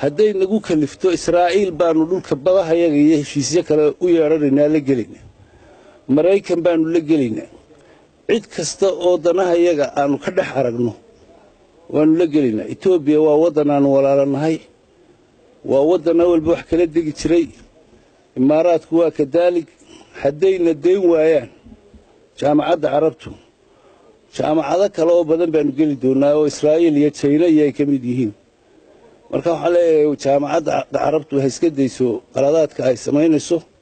hadday nagu kalifto israa'iil baanu dhulka badahayaga iyo heshiisyo kale u yeedhanaynaa la gelayna maraykan baanu la gelaynaa cid kasta oo danahayaga aanu ka dhex aragno waanu la gelaynaa etoobiya waa waddan aanu walaalanahay waa waddan awalba wax kala degi jiray imaaraadku waa kadaalig haddayna dayn waayaan jaamacadda carabtu jaamacado kale oo badan baanu geli doonaa oo israa'iil iyo jayna iyo ay ka mid yihiin marka waxaan leeyahay jaamacadda carabtu ha iska dayso qaladaadka ay samaynayso